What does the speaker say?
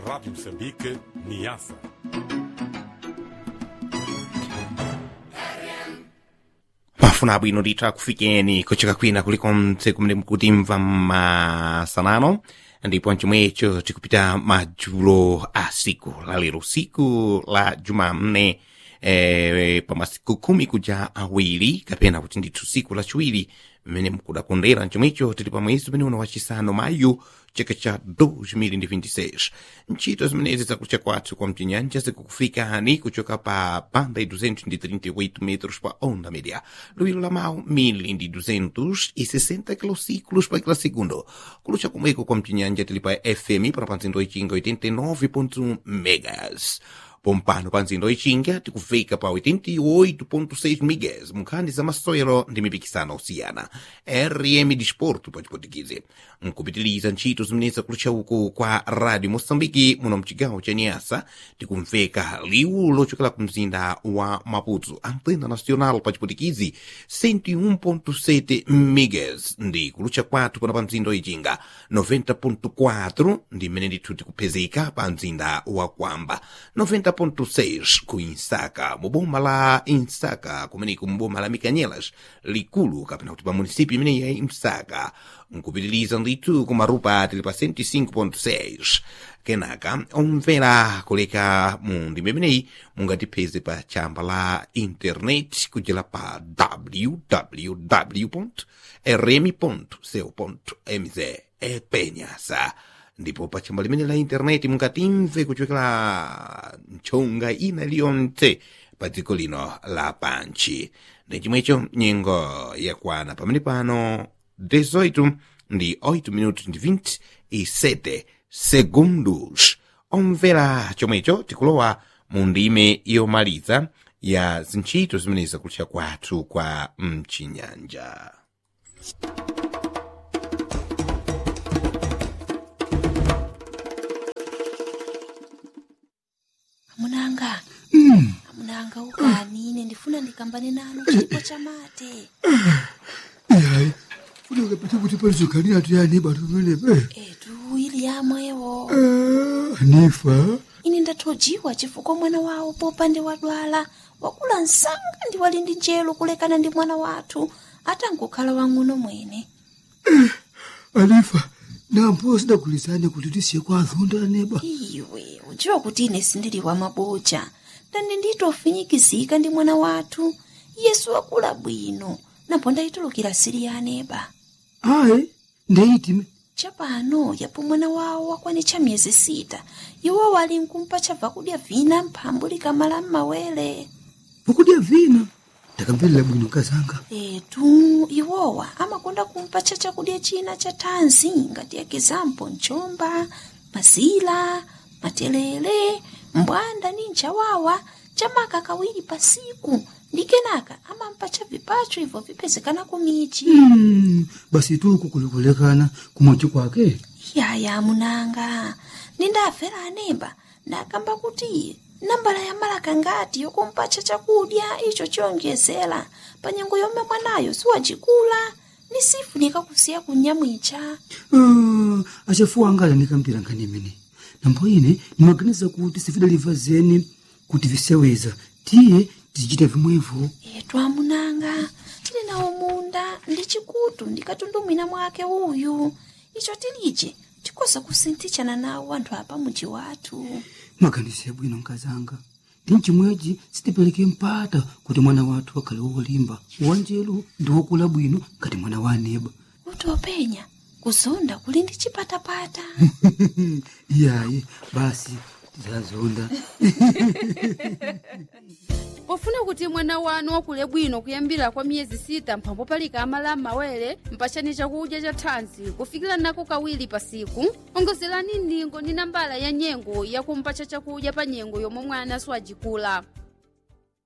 Rádio Moçambique, Niassa. mafuna abwino ndithu akufikeni kucheka kwina kulikonse kumene mukutimva masanano ndipo chomwecho tikupita madzulo a siku la lero siku la jumamne eh, pa masiku khumi kuja awiri kapena kuti ndithu siku lachiwiri mmene mukudakondera chomwecho tili pa mwezi umene uno wachisanu mayu chaka cha 2026 ntchito zimenezi zakucha kwathu kwa mchinyanja zikukufikani kuchoka pa banda e 238 metros pa onda média luilo la mau 1260 kilociclos pa kila segundo kulucha kumweko kwa mchinyanja tili pa fm para pa nzindo ichinga 89.1 megas pompano pa nzindo ichinga tikufika pa 88.6 megas munkhani za masewero ndi mipikisano osiyana rm disporto pa chipotikizi nkupitiliza ntchito zimenezi zakulucha uku kwa radio moçambike muno mchigawo cha niasa tikumveka liwu lochokera ku mzinda wa maputo antena nacional pa chipotikizi 101.7 megas ndi kulucha kwathu pano pa mzinda ichinga 90.4 ndi mmene ndithu tikupezeka pa mzinda wa kwamba 90.6 ku insaka mu boma la insaka kumeneko mu boma la mikanyelas likulu kapena kuti pa munisipi imeneyi ya imsaka nkupitiliza ndithu ku marupa tili pa 105.6 kenaka omvera kuleka mu ndima imeneyi mungatipeze pa chamba la internet kudzera pa www rm.co.mz epenyasa ndipo pa chamba limene la intaneti mungatimve kuchokera nchonga ina iliyonse pa dziko lino la panchi ndi chomwecho nyengo yakwana pamene pano 18 ndi 8 minutos ndi 27 segundos omvera chomwecho tikulowa mu ndime yomaliza ya zintchito zimenezi zakutcha kwathu kwa mchinyanja amunanga amunanga ukani ine ndifuna ndikambane nanu chipo cha mate yayi funeka pete kuti palizoganira tuyani batu venepe etu ili yamwewo anifa ine ndathojiwa chifukwa mwana wawo popande wadwala wakula msanga ndi wali ndi njelo kulekana ndi mwana wathu atangokhala wang'ono mwene anifa nampo sidagulizane kuti tisiye kwa azonda aneba iwe udziwa kuti ine sindili wa maboja ndani nditofinyikizika ndi mwana wathu yesu wakula bwino napo ndayitulukira siri ya aneba ayi ndeyitime chapano yapo mwana wawo wakwanitcha miyezi sita iwo wali nkumpa chabva kudya vina mphambu likamala m'mawere pokudya vina ndakambirira bwino kazanga etu iwowa amakonda kumpatcha chakudya china cha thanzi ngati ekizampo mchomba mazila matelele mbwanda ni nchawawa chamaka kawiri pasiku ndi kenaka amampatcha vipacho ibvo vipezekana kumichi Mm, basi tuku kulikulekana kumochi kwake yaya munanga nindafera anemba ndakamba kuti nambala ya malaka ngati yokumpatcha chakudya icho chiyonjezera pa nyengo yomwe mwanayo siwacikula ni sifunika kusiya kunyamwicha Ah, achafuwa angala ndikambira nkhani imene nambo ine ndimaganiza kuti sifidaliva zeni kuti viseweza tiye tizichita vimwevo etu amunanga tili nawo munda ndi chikutu ndikatundumwina mwake uyu icho tilije tikoza kusinthichana nawo anthu apa muji wathu maganizo yabwino nkazanga ndi mchimwechi sitipereke mpata kuti mwana wathu akhale wolimba wanjelu ndi wokula bwino ngati mwana wa aneba kuti openya kuzonda kuli ndi chipatapata iyayi basi tizazonda pofuna kuti mwana wanu wakule bwino kuyambira kwa miyezi sita mphambo palika amala m'mawere mpachani chakudya cha thanzi kufikira nako kawiri pa siku ongozerani ndingo ndi nambala ya nyengo yakumpacha chakudya pa nyengo yomwe mwana siwajikula